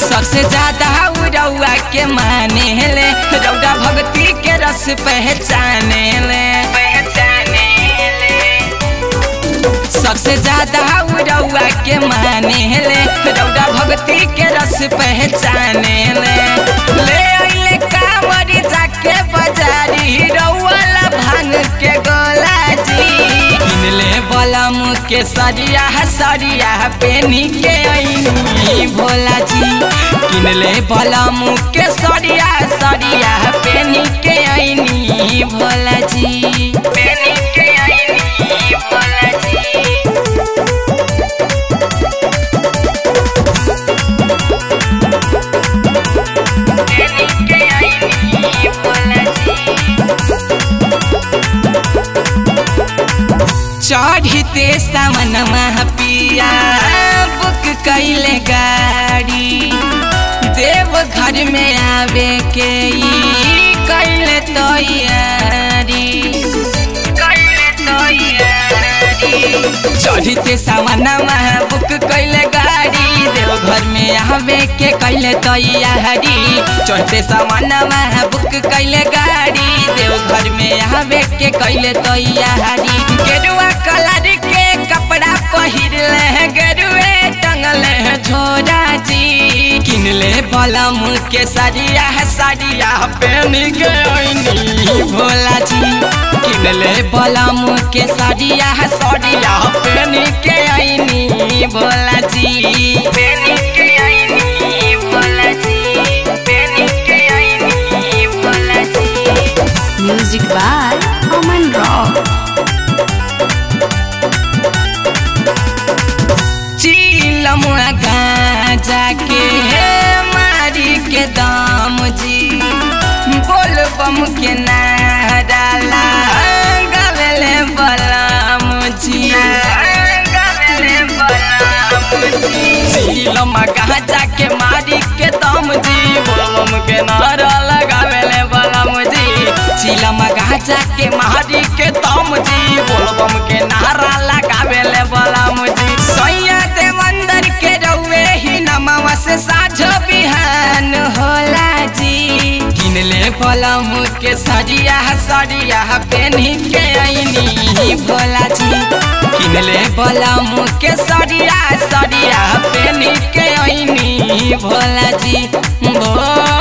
सबसे ज्यादा रउआ के माने ले रउआ भक्ति के रस पहचाने ले पहचाने ले सबसे ज्यादा रउआ के माने ले रउआ भक्ति के रस पहचाने ले ले अइले कांवरी जाके बाजारी रउआ ला भांग के गोला जी किनले बलम के सरिया सरिया पेनी के अइनी भोला जी किनले बलम के सरिया सरिया पेनी के अइनी भोला जी पेनी के अइनी भोला जी पेनी के अइनी भोला जी चढ़ते सावन पिया बुक कैले गाड़ी देव घर में आवे के ई कैले तैयारी कैले तैयारी चढ़ते सावन बुक कैले गाड़ी देव घर में आवे के कैले तैयारी चढ़ते सावन बुक कैले गाड़ी देव घर में आवे के कैले तैयारी गेरुआ कलर के कपड़ा पहिरले गेरुए टंगले झोरा जी किनले बलम के सरिया सरिया पेन के ओइनी भोला जी किनले बलम के सरिया सरिया पेन के ओइनी भोला जी पेन के ओइनी भोला जी पेन के ओइनी भोला जी Music by Aman Rock. चीलम गाजा के मारी के दाम जी बोल बम के नारा गावेले बलाम जी गावेले बलाम जी चीलम गाजा के मारी के दाम जी बोल बम के नारा लगावेले बलाम जी चीलम गाजा के मारी के दाम जी बोल बम के नारा लगावेले बलाम जी सैया दे मंदिर के रउए ही नमवा से साझ बिहान होला जी किनले बलम के सरिया सरिया पेनी के आईनी भोला जी किनले बलम के सरिया सरिया पेनी के आईनी भोला जी भोला